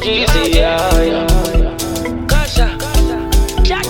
Jeezy, yeah, yeah. Kasha, Jack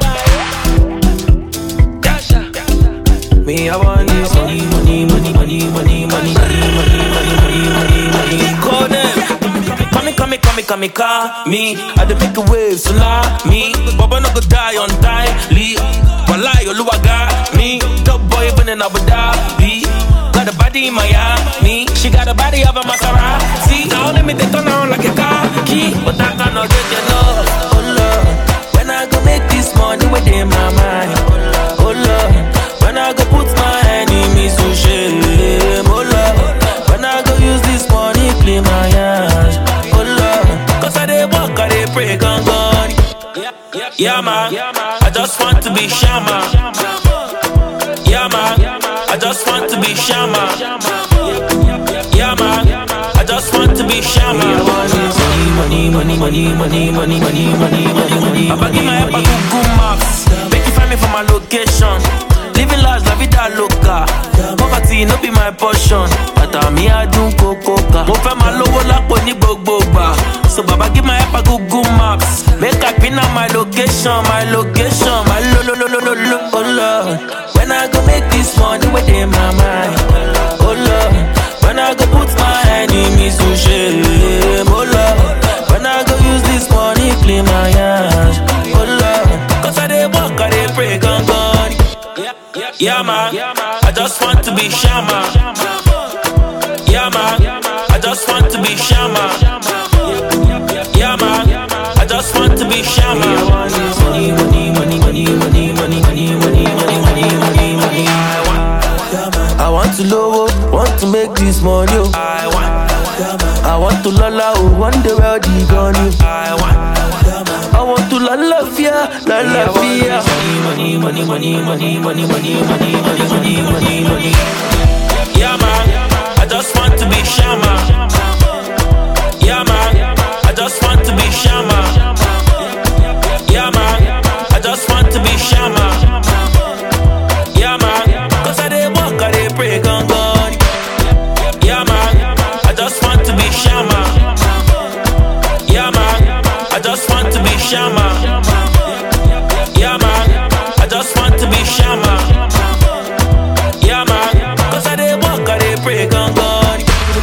Kasha. Me, I want this money, money, money, money, money, money, money, money, money, money, money, money. Call them. Come me, come me, come me, come me, call me. I dey make a wave, tsunami. Baba no go die on time. Lee, Walai, Oluwa got me. Top boy, even in Abu Dhabi. Got a body in Miami. She got a body of a Maserati. Now let me take turn on like a car key. But I cannot get your love. Oh Lord, when I go make this money within my mind. Oh Lord, when I go put my enemies to shame. Oh Lord, when I go use this money clean my hands. Oh Lord, cause I dey walk, I dey pray, gon' God. Yeah man, I just want to be Shama. Yeah man, I just want to be Shama. Yeah man, I just want to be Shama. Money, money, money, money, money, money, money, money, money, money. Papa give my help a Google Maps. Make you find me for my location. Living large, la vida loca. Poverty no be my portion. Bàtà mi adùn kókóka. Mo fẹ́ máa lówó lápò ní gbogbo gbà. So baba give my help a Google Maps. Make I pin out my location, my location, my lo lo lo lo lo lo. Oh Lord, when I go make this money within my mind. Oh Lord, when I go put my enemies to shame. Oh Lord, when I go use this money clean my hands. Oh Lord, cause I dey walk, I dey pray, gon' God. Yeah man, I just want to be Shama. Yeah man, I just want to be Shama. Yeah man, I just want to be Shama. Money, money, money, money, money, money, money, money, money, money, money, money. I want, I want to low, want to make this money. oh. I want, I want to lala, oh, one day where the gun you. I want. I want to la la fia, la la fia. Money, money, money, money, money, money, money, money, money, money, money, money. Yeah man, I just want to be Shama. Yeah man, I just want to be Shama. Yeah man, I just want to be Shama. Yeah man, cause I dey walk, I dey pray, gon' God. Yeah man, I just want to be Shama. Yeah man, I just want to be Shama. Yeah man, I just want to be Shama. Yeah man, cause I dey walk, I dey pray, gon' God.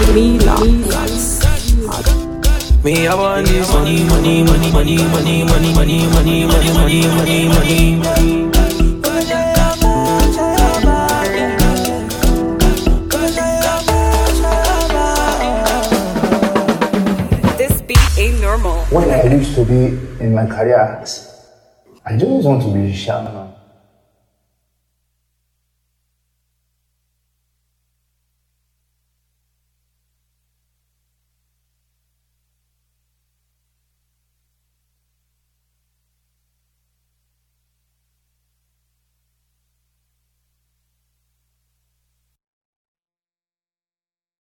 Me, I want this money, money, money, money, money, money, money, money, money, money, money, money. This beat ain't normal. When I used to be in my career, I just want to be shaman.